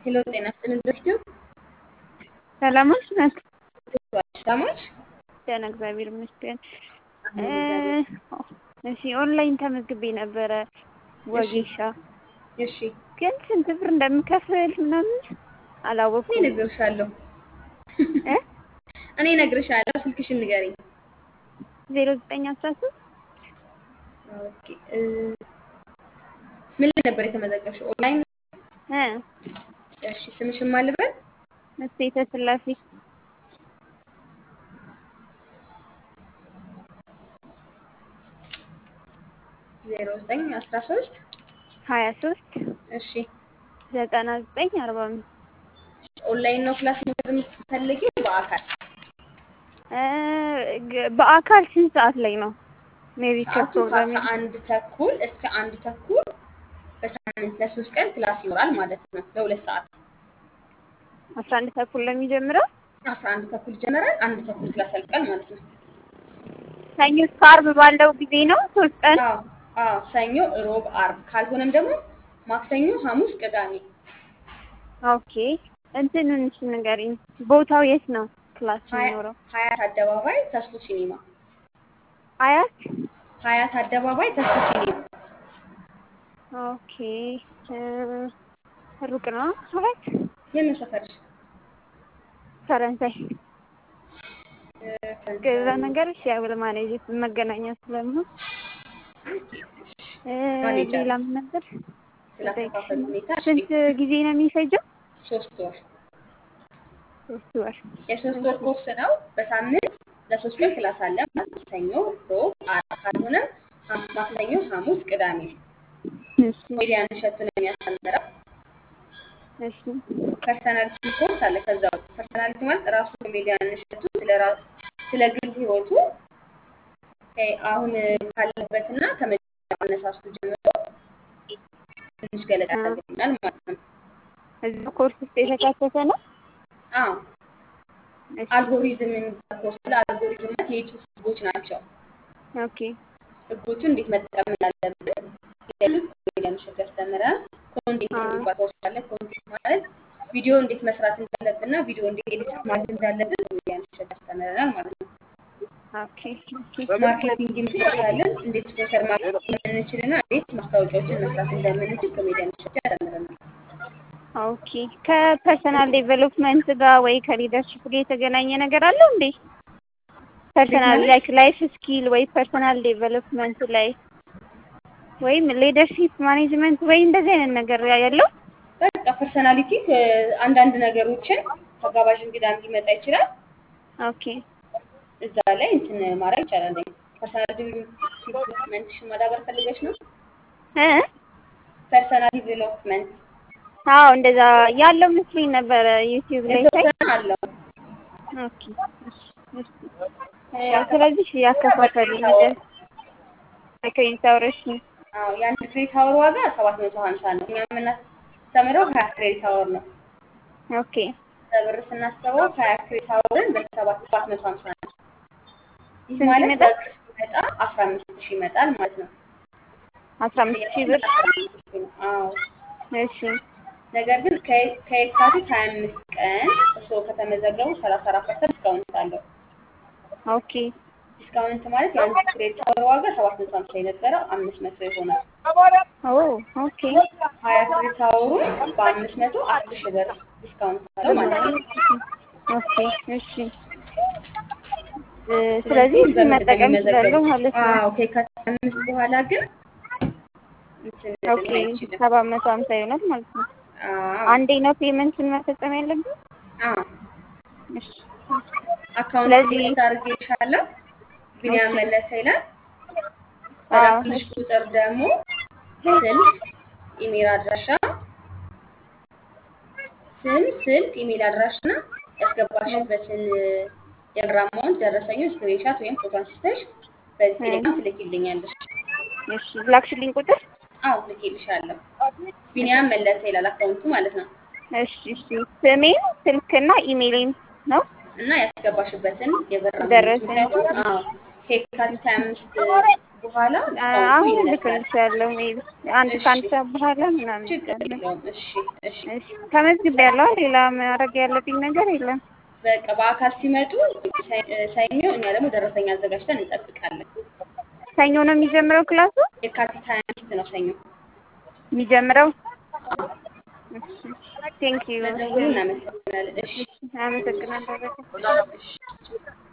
ሄሎ ጤና ይስጥልን ዘኪቱ ሰላሞች ናት። ሰላሞች ደህና እግዚአብሔር ይመስገን። እግዚአብሔር እሺ ኦንላይን ተመዝግቤ ነበረ ወጌሻ፣ እሺ ግን ስንት ብር እንደምከፍል ምናምን እኔ አላወኩም። እነግርሻለሁ እ እኔ እነግርሻለሁ ስልክሽን ንገሪኝ ዜሮ ዘጠኝ አስራ ሶስት ኦኬ እ ምን ላይ ነበር የተመዘገብሽው ኦንላይን እ እሺ ስምሽን ማን ልበል እሴተ ስላሴ ዜሮ ዘጠኝ አስራ ሶስት ሀያ ሶስት እሺ ዘጠና ዘጠኝ አርባ አምስት ኦንላይን ነው ክላስ መውሰድ የምትፈልጊው በአካል እ ግ- በአካል ስንት ሰዓት ላይ ነው? ሜቢ ሰዓቱ ከፕሮግራም ከአስራ አንድ ተኩል እስከ አንድ ተኩል በሳምንት ለሶስት ቀን ክላስ ይኖራል ማለት ነው ለሁለት ሰዓት አስራ አንድ ተኩል ነው የሚጀምረው። አስራ አንድ ተኩል ይጀመራል አንድ ተኩል ክላስ ያልቃል ማለት ነው ሰኞ እስከ ዓርብ ባለው ጊዜ ነው ሶስት ቀን። አዎ አዎ ሰኞ ሮብ አርብ ካልሆነም ደግሞ ማክሰኞ ሐሙስ ቅዳሜ ኦኬ እንትኑን እሺ ንገሪኝ፣ ቦታው የት ነው ክላስ ሀያ- የሚኖረው? ሀያት አደባባይ ተስፉ ሲኒማ አያት ሀያት አደባባይ ተስፉ ሲኒማ ኦኬ እ ሩቅ ነው አያት የምን ሰፈርሽ ፈረንሳይ እ፣ ገዛ ነገር እሺ ያው ለማኔጅ መገናኛ ስለምሆን እ ማኔጅ አለ። ሌላ ምን ነበር? ስላከፋፈል ሁኔታ እሺ፣ ስንት ጊዜ ነው የሚፈጀው? ሶስት ወር ሶስት ወር። የሶስት ወር ኮርስ ነው በሳምንት ለሶስት ቀን ክላስ አለ ማለት ነው። ሰኞ ሮብ አርብ ካልሆነም ሐም- ማክሰኞ ሐሙስ ቅዳሜ እሺ ኮሜዲያን እሸቱ ነው የሚያስተምረው እሺ ፐርሰናሊቲ ኮርስ አለ ከዛ ውስጥ ፐርሰናሊቲ ማለት ራሱ ኮሜዲያን እሸቱ ስለ ራ- ስለ ግል ህይወቱ እ፣ አሁን ካለበትና ከመጀመሪያው አነሳስቱ ጀምሮ ትንሽ ገለጻ ያደርግልናል ማለት ነው። እዚህ ኮርስ ውስጥ የተካተተ ነው። አዎ እሺ አልጎሪዝም የሚባል ኮርስ አለ። አልጎሪዝም ማለት የዩቱብ ህጎች ናቸው። ኦኬ ህጎቹን እንዴት መጠቀም እንዳለብን የዩቱብ ኮሜዲያን እሸቱ ያስተምረናል። ኮንቴንት አዎ። የሚባል ኮርስ አለ። ኮንቴንት ማለት ቪዲዮ እንዴት መስራት እንዳለብንና ቪዲዮ እንዴት ኤዲት ማድረግ እንዳለብን ኮሜዲያን እሸቱ ያስተምረናል ማለት ነው። ኦኬ ኦኬ ማርኬቲንግ እንችላለን። እንዴት ስፖንሰር ማግኘት እንደምንችልና እንዴት ማስታወቂያዎችን መስራት እንደምንችል ኮሜዲያን እሸቱ ያስተምረናል። ኦኬ ከፐርሰናል ዴቨሎፕመንት ጋር ወይ ከሊደርሽፕ ጋር የተገናኘ ነገር አለው እንዴ? ፐርሰናል ማለት? ላይክ ላይፍ ስኪል ወይ ፐርሰናል ዴቨሎፕመንት ላይ ወይም ሊደርሺፕ ማኔጅመንት ወይ እንደዚህ አይነት ነገር ያለው በቃ ፐርሰናሊቲ አንዳንድ ነገሮችን ተጋባዥ እንግዳም ሊመጣ ይችላል። ኦኬ እዛ ላይ እንትን ማድረግ ይቻላል። ፐርሰናል ዲቨሎፕመንትሽን ማዳበር ፈልገሽ ነው? እ ፐርሰናል ዲቨሎፕመንት አዎ እንደዛ ያለው መስሎኝ ነበረ ዩቲዩብ ላይ ሳይ። የተወሰነ አለው። ኦኬ እሺ፣ እሺ። እ ስለዚህ ያከፋፈሉ ነገር ክሬዲት አወርሽ አዎ የአንድ ክሬዲት አወር ዋጋ ሰባት መቶ ሀምሳ ነው። እኛ የምናስተምረው ሀያ ክሬዲት አወር ነው። ኦኬ በብር ስናስበው ሀያ ክሬዲት አወርን በሰባት ሰባት መቶ ሀምሳ ነው። ይህ ስንት ማለት ይመጣል? በብር ሲመጣ አስራ አምስት ሺህ ይመጣል ማለት ነው። አስራ አምስት ሺህ ብር አስራ አምስት ሺህ ነው። አዎ እሺ ነገር ግን ከየ- ከየካቲት ሀያ አምስት ቀን እርስዎ ከተመዘገቡ ሰላሳ አራት ፐርሰንት ዲስካውንት አለው። ኦኬ ዲስካውንት ማለት የአንድ ክሬዲት አወር ዋጋ ሰባት መቶ ሀምሳ የነበረው አምስት መቶ ይሆናል። ኦ ኦኬ ሀያ ክሬዲት አወሩን በአምስት መቶ አስር ሺህ ብር ዲስካውንት አለው ማለት ነው። ኦኬ እሺ እ ስለዚህ እሱን መጠቀም እችላለሁ ማለት ነው። አዎ ከየካቲት አምስት በኋላ ግን እንትን ኦኬ አይችልም። ሰባት መቶ ሀምሳ ይሆናል ማለት ነው። አዎ አንዴ ነው ፔመንቱን መፈጸም ያለብን? አዎ እሺ አካውንት ስለዚህ- ቴክስት አድርጌልሻለሁ። ቢኒያም ኦኬ። መለሰ ይላል። አዎ በላኩልሽ ቁጥር ደግሞ ስልክ፣ ኢሜል አድራሻ፣ ስም፣ ስልክ፣ ኢሜል አድራሻና ያስገባሽበትን የብር አማውንት ደረሰኙን ስክሪንሻት ወይም ፎቶ አንስተሽ በዚህ ቴሌግራም ትልኪልኛለሽ። እሺ ላክሽልኝ ቁጥር? አዎ ልኬልሻለሁ። ቢኒያም መለሰ ይላል አካውንቱ ማለት ነው። እሺ እሺ ስሜን ስልክና ኢሜይሌን ነው? እና ያስገባሽበትን የብር አማውንት ደረሰኝ። ምክንያቱም አዎ ከየካቲት ሀያ አምስት በኋላ ዲስካውንቱ አሁን ይነሳል። ልክልሻለሁ። ሜቢ አንድ እሺ ከአንድ ሰዓት በኋላ ምናምን ችግር ይቻላል። የለውም። እሺ እሺ እሺ ተመዝግቤያለሁ። ሌላ ማድረግ ያለብኝ ነገር የለም። በቃ በአካል ሲመጡ ሰ- ሰኞ እኛ ደግሞ ደረሰኛ አዘጋጅተን እንጠብቃለን። ሰኞ ነው የሚጀምረው ክላሱ የካቲት ሀያ አምስት ነው ሰኞ። የሚጀምረው። አዎ፣ ቴንክ ዩ ስለደወሉ እናመሰግናለን። እሺ አመሰግናለሁ። እሺ